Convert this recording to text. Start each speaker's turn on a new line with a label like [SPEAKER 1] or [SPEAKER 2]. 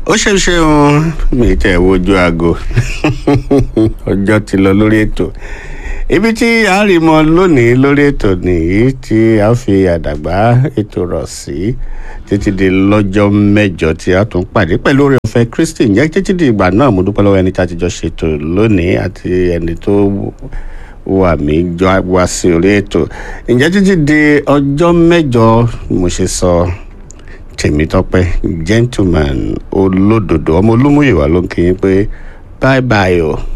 [SPEAKER 1] ó ṣe ṣeun mi tẹ̀ wojú aago ọjọ́ ti lọ lórí ètò ibi tí a rí mọ lónìí lórí ètò nìyí tí a fi àdàgbà ètò rọ̀ sí títí di lọ́jọ́ mẹ́jọ tí a tún pàdé pẹ̀lú oore ọ̀fẹ́ Kristi ǹjẹ́ títí di ìgbà náà mo dúpẹ́ lọ́wọ́ ẹni tí a ti jọ ṣètò lónìí àti ẹni tó wà mí jọ wá sí orí ètò ǹjẹ́ títí di ọjọ́ mẹ́jọ mo ṣe sọ Tèmítọ́pẹ́ gentleman olódodo ọmọ olúmúyẹ̀wá ló ń kí yín pé bye bye o.